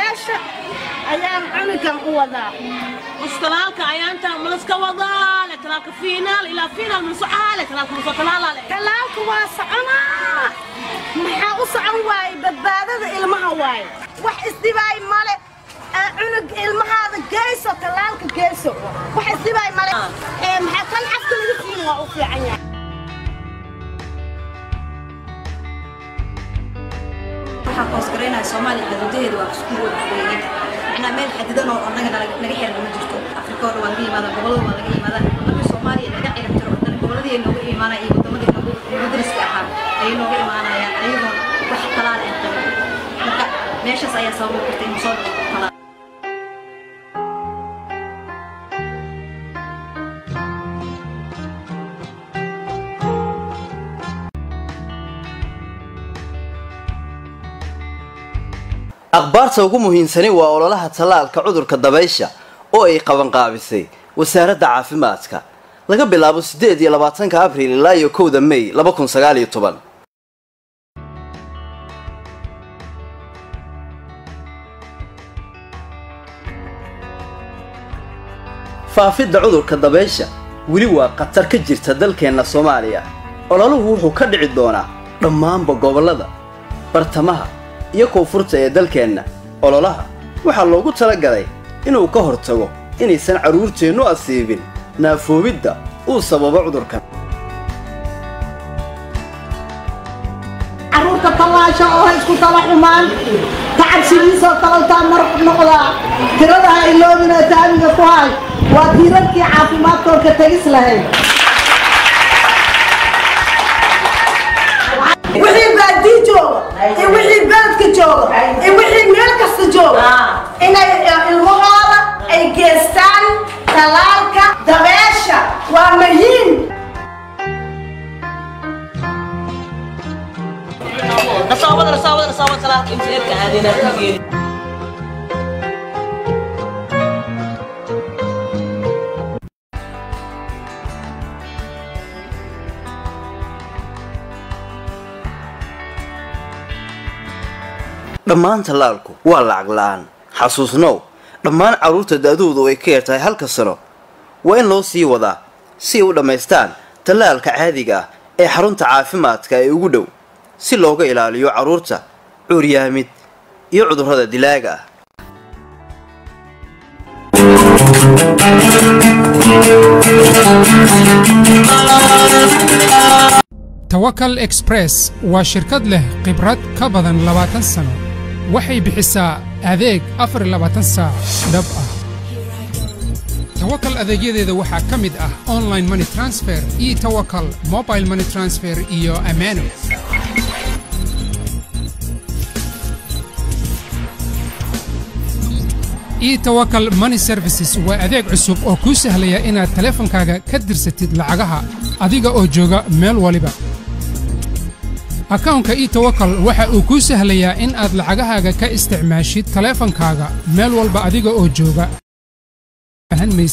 dabeesha ayaan cunugan u wadaa mustalaalka ayaanta malaska wadaa le talaalka fiinaal ilaa fiinaal mansucaha le talaalka masoo talaala le talaalka waa soconaa maxaa u socon waaye badbaadada ilmaha waaye wax isdibaay male ee cunug ilmahaada geyso talaalka geyso wax isdibaay male ee maxaa kan afka laga siin waa u fiican yahay waxaan hoosgaraynaya soomaaliya xuduudaheeda waa isku wadaweeyeen macnaa meel xadidan oo annaga naga naga xiran ma jirto afrika oo dhan waa laga yimaada gobollada waa laga yimaada marka soomaaliya laga xiran jiro haddana gobolladii ay nooga imaanaya iyo waddamadii noogu noogu dariska ahaa ayay nooga imaanayaan ayagoon wax talaal aan qabin marka meeshaas ayaa sabab u kartay in soo dhaco talaal akhbaarta ugu muhiimsani waa ololaha tallaalka cudurka dabaysha oo ay qabanqaabisay wasaaradda caafimaadka laga bilaabo siddeed iyo labaatanka abriil ilaa iyo kowda mey laba kun sagaal iyo toban faafidda cudurka dabaysha weli waa khatar ka jirta dalkeenna soomaaliya ololuhu wuxuu ka dhici doonaa dhammaanba gobollada bartamaha iyo koonfurta ee dalkeenna ololaha waxaa loogu talagalay inuu ka hortago inaysan carruurteennu asiibin naafoobidda uu sababo cudurkan carruurta tallaasha oo ha isku tala xumaan tacabsigiisoo talaltaa mar noqdaa tirada ha iloobina taamiga ku hay waa tiirarkii caafimaadkoo ka tegis lahayd wixii baadii jooga iyo wixii beledka jooga iyo wixii meel kasta jooga inay ilmahooda ay geestaan talaalka dabeesha waa muhiim nasaabada nasaabada nasaabada talaalka imtixaanka aadina ku geeli dhammaan tallaalku waa lacag la'aan xasuusnow dhammaan carruurta da'doodu ay ka yartahay halka sano waa in loo sii wadaa si ay u dhammaystaan tallaalka caadiga ah ee xarunta caafimaadka ee ugu dhow si looga ilaaliyo carruurta cuuryaamid iyo cudurrada dilaaga ah tawakal express waa shirkad leh khibrad ka badan labaatan sano waxay bixisaa adeeg afar iyo labaatan saac dhab ah tawakal adeegyadeeda waxaa ka mid ah online money transfer e tawakal mobile money transfer iyo amaano etowakal money services waa adeeg cusub oo kuu sahlaya inaad taleefankaaga ka dirsatid lacagaha adiga oo jooga meel waliba akawnka etowakal waxa uu kuu sahlayaa in aad lacagahaaga ka isticmaashid taleefankaaga meel walba adiga oo jooga